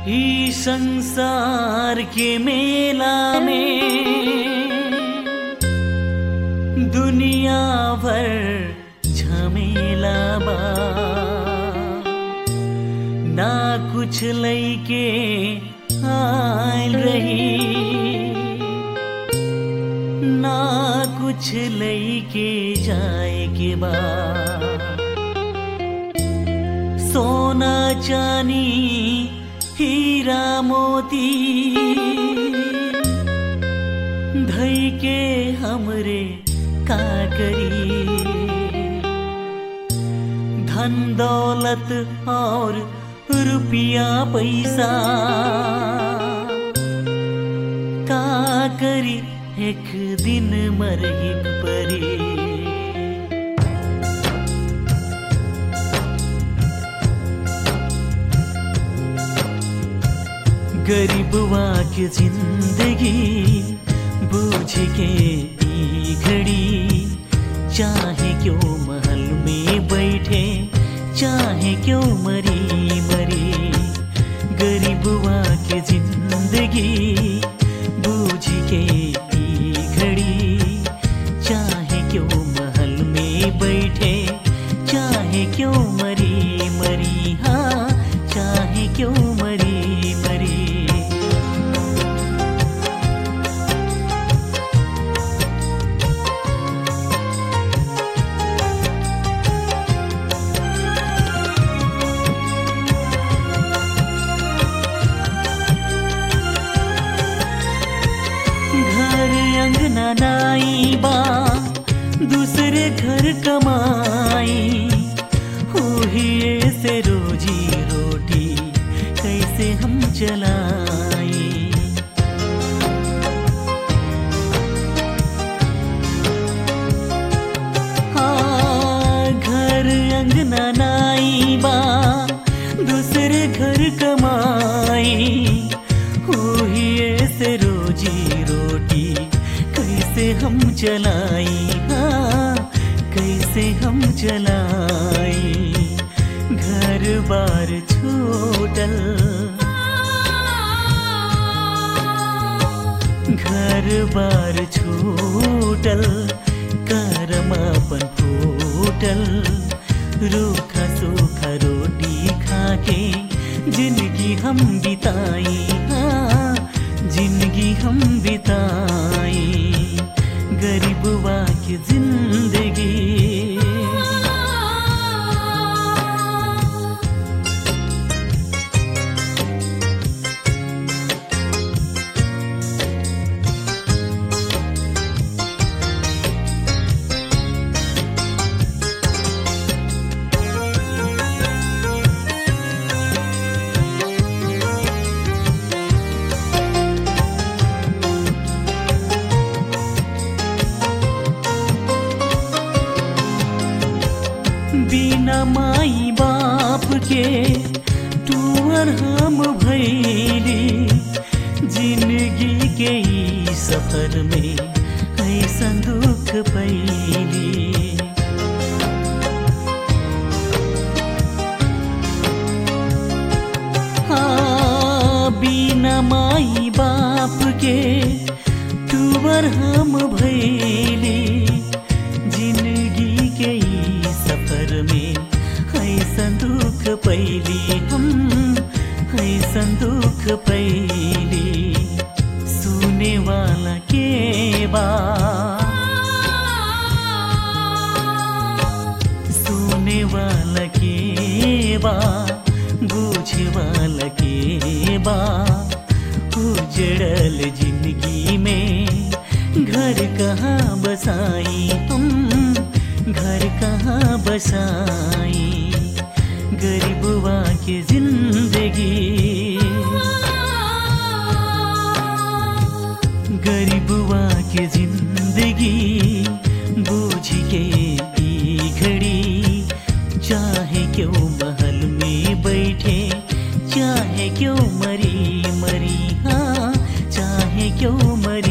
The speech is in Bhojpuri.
ही संसार के मेला में दुनिया भर झमेला बा ना कुछ लैके आयल रही ना कुछ लैके जाए के बाद सोना चानी हीरा मोती धई के हमरे का करी धन दौलत और रुपया पैसा का करी एक दिन मर एक परी गरीबवा के जिंदगी बूझ के ई घड़ी चाहे क्यों महल में बैठे चाहे क्यों मरी मरी गरीबवा के जिंदगी बूझ के ई घड़ी चाहे क्यों महल में बैठे चाहे क्यों मरी मरी हाँ चाहे क्यों मरी मरी घर अंगना नाई बा दूसरे घर कमाई ही से रोजी रोटी कैसे हम चलाई हाँ घर अंगना नाई बा दूसरे घर कमाई ही से रोजी रोटी कैसे हम चलाई हाँ कैसे हम चलाई घर बार छूटल घर बार छूटल करमापन फूटल रूखा सूखा रोटी खाके जिंदगी हम बिताई हाँ जिंदगी हम बिताई गरीबवा की जिंदगी बिना माई बाप के टूअर हम भैली जिंदगी के ई सफर में ऐसा दुख पैली हाँ बिना माई बाप के टूअर हम भैली जिंदगी के ई सफर में ऐसा दुख पैली हम ऐसा दुख पैली सुने वाला के बा सुने वाला के बा बूझे वाला के बा उजड़ल जिंदगी में घर कहाँ बसाई हम घर कहाँ बसाई गरीबवा के जिंदगी गरीबवा के जिंदगी बूझ के ई घड़ी चाहे क्यों महल में बैठे चाहे क्यों मरी मरी हाँ चाहे क्यों मरी